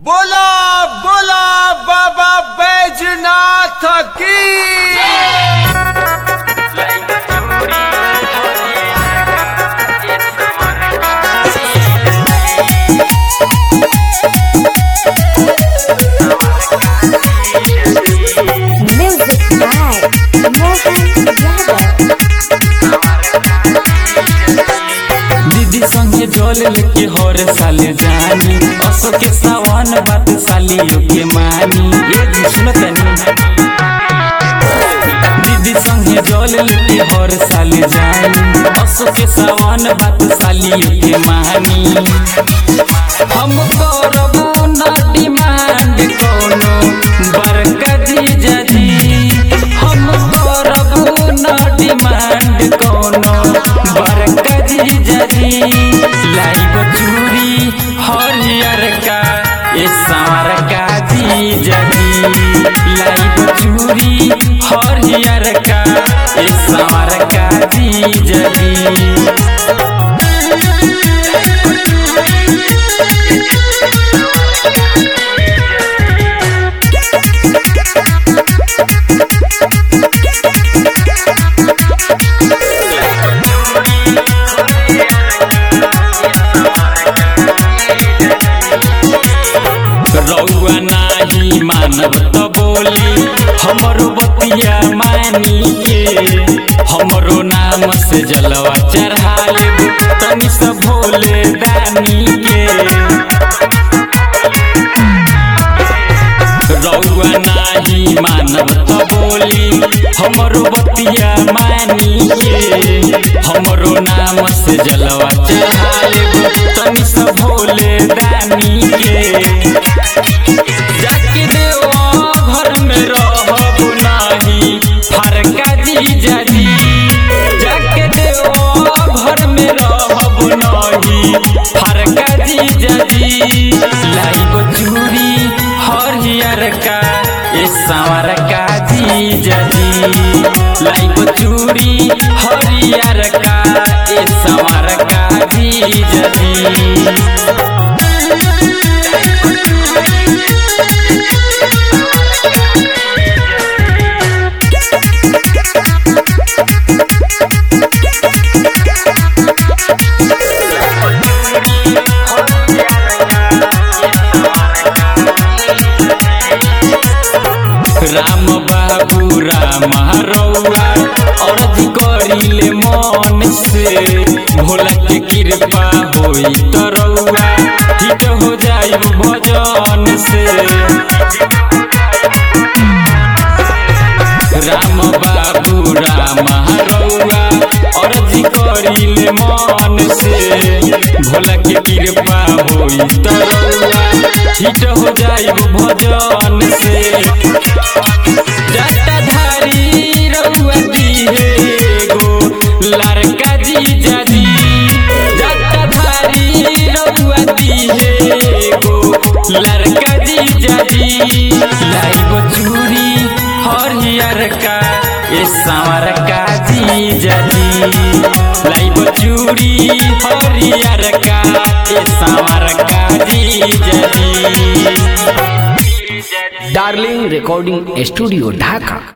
बोला बोला बाबा बैजनाथ की Music by Mohan Yadav. दीदी संगे जल लेके हर साल जानी असो के सावन बात सालियों के मानी ये जी सुनो तनी दीदी संगे जल लेके हर साल जानी असो के सावन बात सालियों के मानी हम करबो ना डिमांड कोनो बरका जीजा जी हम करबो ना डिमांड कोनो बरका जीजा जी लाइब चूड़ी हरियर का ए सावर का जीजा जी लाइब चूड़ी हरियर का ए सावर का जीजा जी रउआ नाही मानव त बोली हमरो बतिया मानी के हमरो नाम से जलवा चढ़ा लेबू तनी से भोले दानी के रउआ नाही मानव त बोली हमरो बतिया मानी के हमरो नाम से जलवा चढ़ा लेबू तनी से भोले दानी के जाके देवा घर में रहब नाही फरका जीजा जी जाके देवा घर में रहब नाही फरका जीजा जी लाइब चूड़ी हरियर का ए सांवर का जीजा जी लाइब चूड़ी हरियर का ए सांवर का जीजा जी राम बाबू राम रउआ अर्जी करिले मन से भोला के कृपा होई त रउआ हिट हो जाई भजन से राम बाबू राम रउआ अर्जी करिले मन से भोला के कृपा होई त रउआ हिट हो जाई भजन से जटाधारी रउआ दिहे गो लड़का जीजा जी जटाधारी रउआ दिहे गो लड़का जीजा जी लाइब चूड़ी हरियर का ए सांवर का जीजा जी लाइब चूड़ी हरियर का ए सांवर का जीजा जी डार्लिंग रिकॉर्डिंग स्टूडियो ढाका